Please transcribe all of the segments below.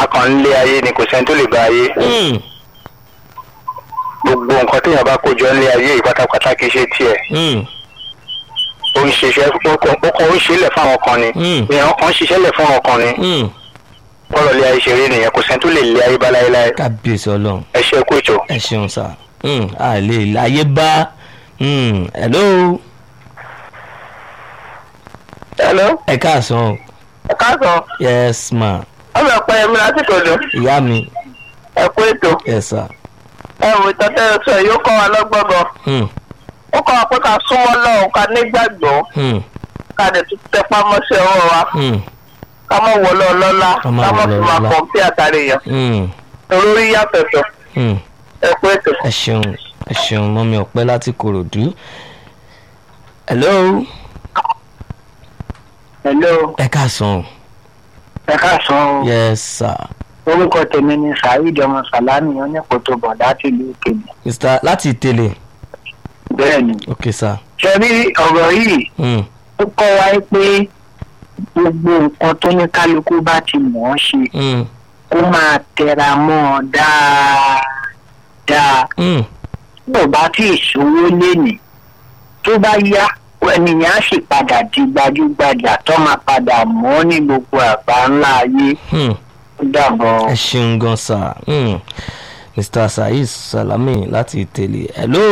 kan nílé ayé ni kò sẹ́ni tó lè bá ayé Hmm, gbogbo nǹkan téèyàn bá kó jọ nílé ayé yìí pátápátá kì í ṣe tiẹ̀ hmm, ó ń ṣiṣẹ́ ó kàn ó kàn ó ṣe é lẹ̀ fún àwọn kan ni Hmm. èèyàn kan ń ṣiṣẹ́ lẹ̀ fún àwọn kan ni hmm. bọ́ọ̀lù ilé ayé ṣe rí nìyẹn kò sẹ́ni tó lè lé ayé bá láéláé kábíyèsí ọlọ́run ẹ ṣe kú ètò. ẹ ṣeun sá Hmm, a lè láyé bá Hmm, hello hello ẹ káàsán o ẹ káàsán yes ma ọmọ ẹ̀pẹ́ ẹ̀mí lásìkò lò ìyá mi ẹ kú ètò yes sir ẹ wò ìtọ́tẹ́ sọ yìí ó kọ́ wa lọ́gbọ́n gan Hmm, ó kọ́ wa pé ká súnmọ́ lọ́hùn ká nígbàgbọ́ hmm, ká dẹ̀ tún tẹpá mọ́ṣẹ́ ọwọ́ wa hmm, ká mọ̀ wọlé ọlọ́lá Ká má ká mọ̀ wọlé fi máa ọlọ́lá. kàn bí àtàrí yẹn hmm, olórí yàtọ̀tọ̀ hmm. ẹ kú ètò. ẹ ṣeun ẹ ṣeun mọ́mi ọ̀pẹ́ láti kòròdú hello hello ẹ káàsán o ẹ káàsán o yes sir orúkọ tèmi ni saheed ọmọ salami oníkòtò bọ̀dá tìlú kejì mr láti ìtẹ̀lé bẹ́ẹ̀ ni ok sir ṣe rí ọ̀rọ̀ yìí Hmm, ó kọ́ wa pé gbogbo nǹkan tó ní kálukú bá ti mọ̀ ọ́ ṣe hmm, kó máa tẹra mọ́ ọ dáadáa hmm. tó bá tí ì ṣòwò lénìí tó bá yá ènìyàn á sì padà di gbajúgbajà tó máa padà mọ́ ní gbogbo àgbà ńlá ayé Hmm. ó dàbọ̀. ẹ ṣeun gan sir Hmm. mr saheed salami láti ìtẹ̀lé hello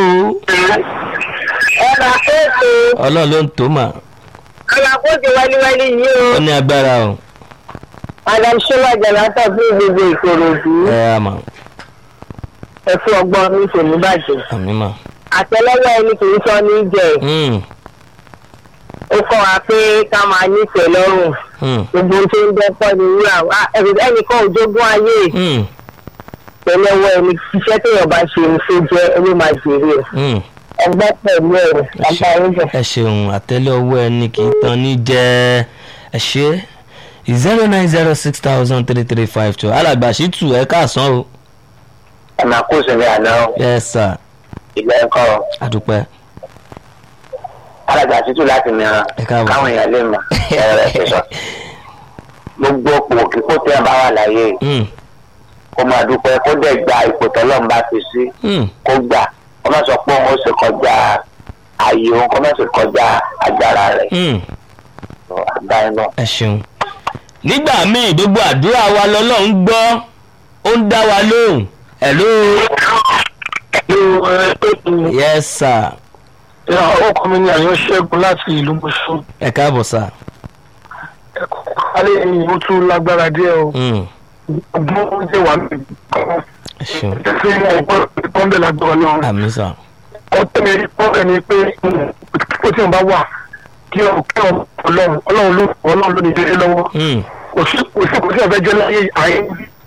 ẹ bá kéèké ọlọ́run ló ń tó mà alákòóso wẹ́líwẹ́lí yìí ó o ní agbára o madam shila jalata fún gbogbo ìkòròdú ẹ á mà ẹ fún ọgbọ́n mi kò ní bàjẹ́ àmì mà àtẹlẹwẹ ẹni kì í sọ ní jẹ Hmm, ó kọ́ wa pé ká máa nífẹ̀ẹ́ lọ́rùn hmm, gbogbo tó ń dẹ́pọ̀ ní wúrà wá ẹnìkan ò jogún ayé hmm, tẹlẹwẹ ẹni iṣẹ́ téèyàn bá ṣe ní tó jẹ́ ẹni máa jèrè ẹ̀ hmm. ẹgbẹ́ pẹ̀lú ẹ̀rọ bàbá ẹ̀rọ. ẹ ṣeun àtẹ́lẹ̀ ọwọ́ ẹni kì í tán ní jẹ́ ẹ ṣe zero nine zero six thousand three three five two alàgbà ṣìtù ẹ káàsán o ọ̀nà kó sinmi àná yes sir ìgbà ẹ̀kọ́ àdúpẹ́ alága títú láti mìíràn Ẹ káàbọ̀. káwọn èèyàn lè mọ ẹ̀rọ ẹ̀ sọ. gbogbo òpò kíkó tẹ́ ẹ bá wà láyé Hmm, kó máa dúpẹ́ kó dẹ̀ gba ipò tọ́lọ́run bá fi sí hmm, kó gbà kó má sọ pé òun ó sì kọjá ààyè òun kó má sì kọjá agbára rẹ̀ hmm. àgbáyé náà. ẹ ṣeun nígbà míì gbogbo àdúrà wa lọ́lọ́run gbọ́ ó ń dá wa lóhùn hello yes sir ọkọ mi ni àyàn ṣẹ́gun láti ìlú mọ̀ṣọ́ ẹ káàbọ̀ sir ẹ̀kọ́ alẹ́ yìí ó tún lágbára díẹ̀ o Hmm, ọdún ó jẹ́ wà mí ẹ ṣeun ṣé ọgbọ́n ìpọ́nbẹ̀ lágbára náà àmì sir ọtí mi pọ́nbẹ̀ ni pé kó tí wọn bá wà kí ọ kí ọ ọlọ́run ọlọ́run ló ọlọ́run ló ní délé lọ́wọ́ Hmm, kò sí kò sí kò sí ọ̀fẹ́ jẹ́ láyé ayé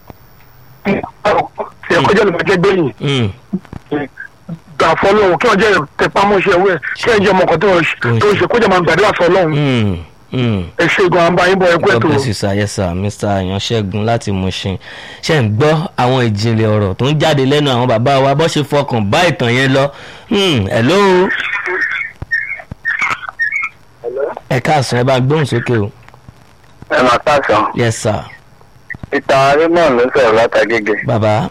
ṣe kọjá ló máa jẹ́ gbẹ̀yìn hmm. gbà fọlọ́run kí wọ́n jẹ́ tẹpámọ́ṣẹ́ owó ẹ̀ kí wọ́n jẹ́ ọmọ kan tó ń tó ń ṣe kọjá máa gbàdúrà fọlọ́run Hmm, hmm. ẹ ṣe gan an bá yín bọ ẹkú God ètò bless you sir yes sir Mr. Àyànṣẹ́gun láti Mushin ṣe ń gbọ́ àwọn ìjìnlẹ̀ ọ̀rọ̀ tó ń jáde lẹ́nu àwọn bàbá wa bó ṣe fọkàn bá ìtàn yẹn lọ Hmm, hello ẹ káàsán ẹ bá gbóhùn sókè o ẹ máa káàsán yes sir ìtàn arímọ̀ ló sọ̀rọ̀ látàgége bàbá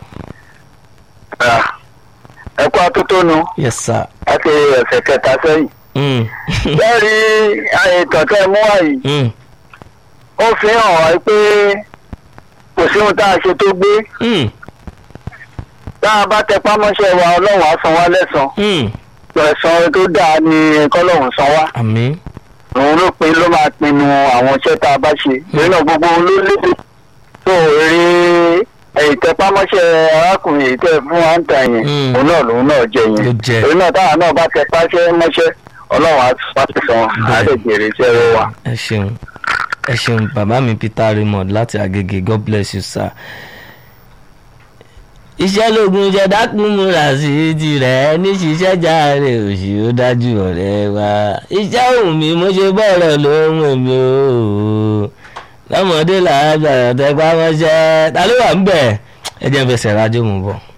ẹkú atótónu yes sir láti ọ̀sẹ̀ kẹta sẹ́yìn Hmm, lẹ́rìí ìtàn tẹ́ mú wáyé hmm, ó fi hàn wá pé kò sí ohun tá a ṣe tó gbé hmm, tá a bá tẹpá mọ́ṣẹ́ wa ọlọ́run á san wá lẹ́san hmm. ẹ̀san tó dáa ni kọ́lọ́run san wá àmín òun ló pin ló máa pinnu àwọn iṣẹ́ tá a bá ṣe lórí náà gbogbo ohun ló lédè tó eré ìtẹpámọ́ṣẹ́ arákùnrin èyí tẹ́ fún wa ń tà yẹn Mm. òun náà lòun náà jẹ Ló yẹn jẹ. òun náà táwa náà bá tẹpáṣẹ́ mọ́ṣẹ́ ọlọ́run á wá ti san á lè jèrè iṣẹ́ rẹ wa. ẹ ṣeun ẹ ṣeun bàbá mi Peter Raymond láti Agége God bless you sir. iṣẹ́ lógun jẹ́ dákun múra sí tirẹ̀ ní ṣiṣẹ́ járe òṣì ó dájú ọ̀rẹ́ wa iṣẹ́ òun mi mo ṣe bọ̀rọ̀ lóhùn èmi o lọ́mọdé làágbà tẹpá mọ́ṣẹ́ ta ló wà ń bẹ̀ ẹ jẹ́ fẹsẹ̀ rájò mú bọ̀.